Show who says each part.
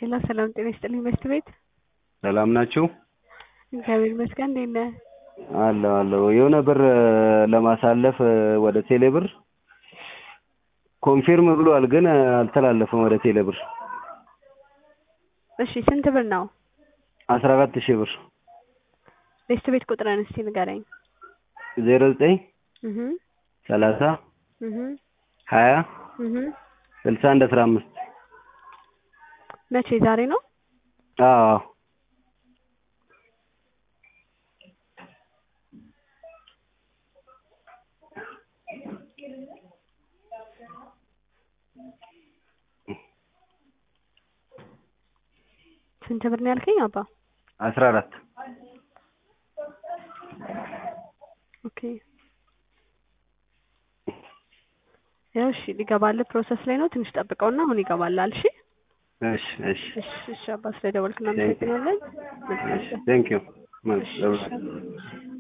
Speaker 1: ሄሎ ሰላም ጤና ይስጥልኝ መስት ቤት
Speaker 2: ሰላም ናችሁ?
Speaker 1: እግዚአብሔር ይመስገን እንዴት ነህ?
Speaker 2: አለሁ አለሁ የሆነ ብር ለማሳለፍ ወደ ቴሌ ብር ኮንፊርም ብሏል፣ ግን አልተላለፈም ወደ ቴሌ ብር።
Speaker 1: እሺ ስንት ብር ነው?
Speaker 2: አስራ አራት ሺህ ብር
Speaker 1: ቤስት ቤት ቁጥርን እስቲ ንገረኝ።
Speaker 2: ዜሮ ዘጠኝ
Speaker 1: እህ
Speaker 2: ሰላሳ
Speaker 1: እህ
Speaker 2: ሀያ
Speaker 1: እህ
Speaker 2: ስልሳ አንድ አስራ አምስት
Speaker 1: መቼ ዛሬ ነው?
Speaker 2: አዎ
Speaker 1: ስንት ብር ነው ያልከኝ አባ?
Speaker 2: አስራ አራት
Speaker 1: ኦኬ ያው እሺ ሊገባልህ ፕሮሰስ ላይ ነው። ትንሽ ጠብቀውና አሁን ይገባልሃል። እሺ
Speaker 2: እሺ እሺ
Speaker 1: እሺ እሺ አባ ስለደወልክ እናመሰግናለን።
Speaker 2: ቴንክ ዩ
Speaker 1: እሺ